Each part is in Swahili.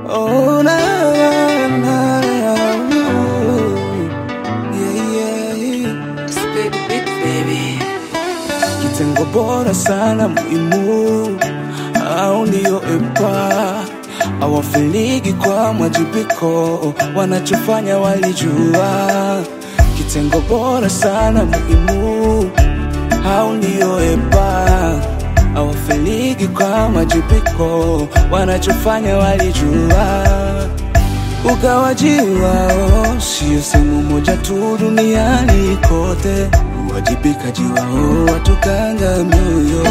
Oh, na, na, na, yeah, yeah. It's baby, big baby. Kitengo bora sana muhimu, au ndio EPA awafiligi kwa mwajibiko, wanachofanya walijua. Kitengo bora sana muhimu, au ndio EPA awafiligi kwa mwajibiko, wanachofanya walijua. Ugawaji wao sio sehemu moja tu duniani kote, uwajibikaji wao watukanga mioyo.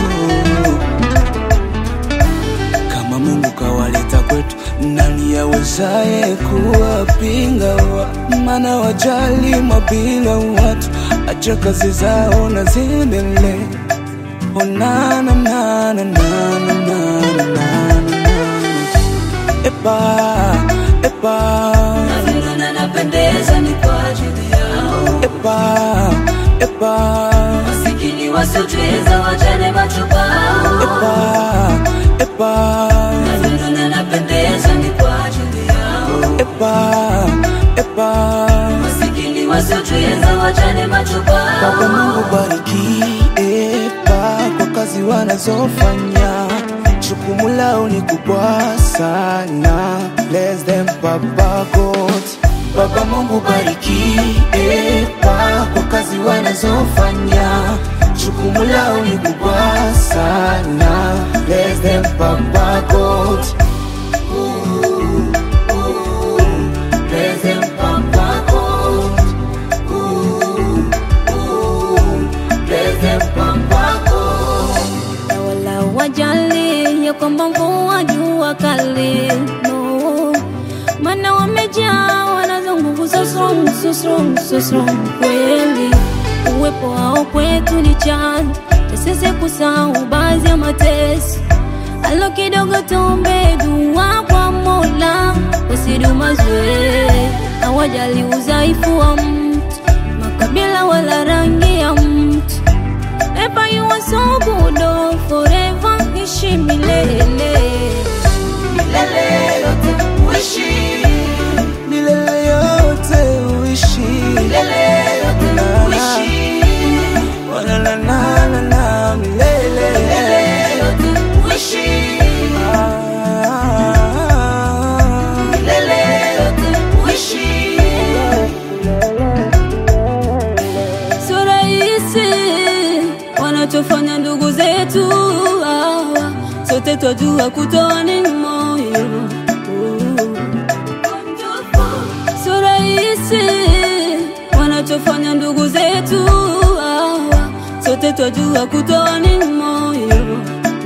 Kama Mungu kawaleta kwetu, nani awezaye kuwapinga? wa- Maana wajali mabila watu, acha kazi zao na ziendelee. Oh, na, na, na, na, na, na, na, na, na, na. Epa, epa, Navyonona napendeza ni kwa ajili yao. epa, epa, Masikini wasiojiweza wajane machupao. epa, epa, Navyonona napendeza ni kwa ajili yao. epa, epa. Masikini wasiojiweza wajane Baba machupao. Mungu bariki epa kwa kazi wanazofanya, jukumu lao ni kubwa sana. Bless them Baba God. Baba Mungu bariki epa kwa kazi wanazofanya, jukumu lao ni kubwa sana. Bless them Baba God. Ooh, ooh, bless them Baba God. na wala wajali ya kwamba mvua jua kali no maana wamejaa wanazo nguvu so strong, so strong, so strong kweli uwepo wao kwetu ni chanzo cha sisi kusahau baadhi ya mateso alo kidogo tuombe dua kwa mola wasidumazwe hawajali udhaifu wa mtu makabila wala rangi ya mtu Ever you are so good, oh, forever ishi milele. Milele yote uishi. milele yote uishi Milele yote uishi. Oh, na, na, na, na, na, milele Milele yote uishi. Ah, Milele yote uishi. Sio rahisi wanachofanya ndugu zetu hawa, sote twajua kutoa ni moyo. Sio rahisi wanachofanya ndugu zetu hawa, sote twajua kutoa ni moyo.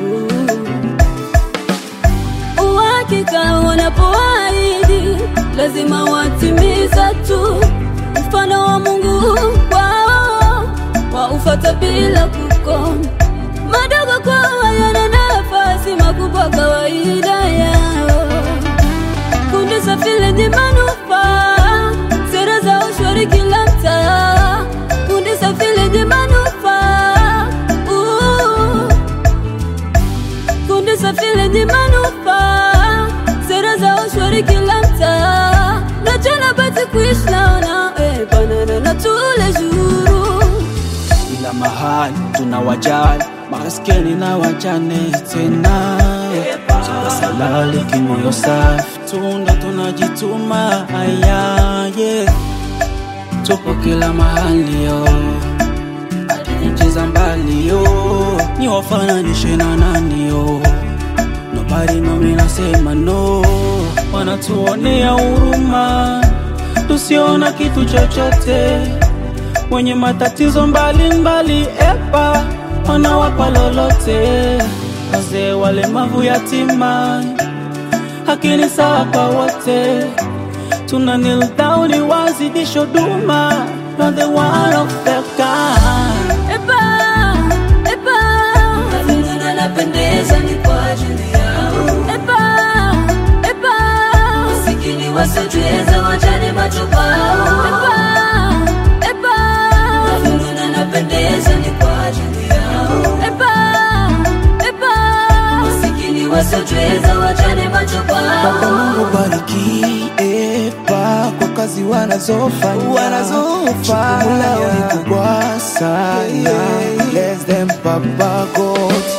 uhakika wanapoahidi lazima watimiza tu mfano wa mungu kwao waufata bila kukoma madogo kwao yana nafasi makubwa kawaida yao kundi safi lenye manufaa sera za ushwari kila mtaa kundi safi lenye manufaa uh kundi safi lenye manufaa, sera za ushwari kila mtaa, na tena basi kuishi naona eh, banana na tule juru kila mahali tunawajali maskini na wajane tena salali kimoyo safi tunda tunajituma haya yeah. tupo kila mahali yo hadi nchi za mbali yo ni wafananishe na nani yo nobody no mi nasema no wanatuonea huruma tusiona kitu chochote wenye matatizo mbalimbali epa wanawapa lolote wazee walemavu yatima haki ni sawa kwa wote tuna kneel down wazidisho duma not the one of the kind epa epa Navyonona napendeza ni kwa ajili yao. epa epa Masikini wasiojiweza wajane machupao. epa epa Navyonona napendeza ni kwa ajili yao. epa epa Masikini wasio wasotweza wachane macho Baba kwao Mungu bariki epa kwa kazi wanazofanya Wanazofanya. Jukumu lao ni kubwa sana Bless them Papa God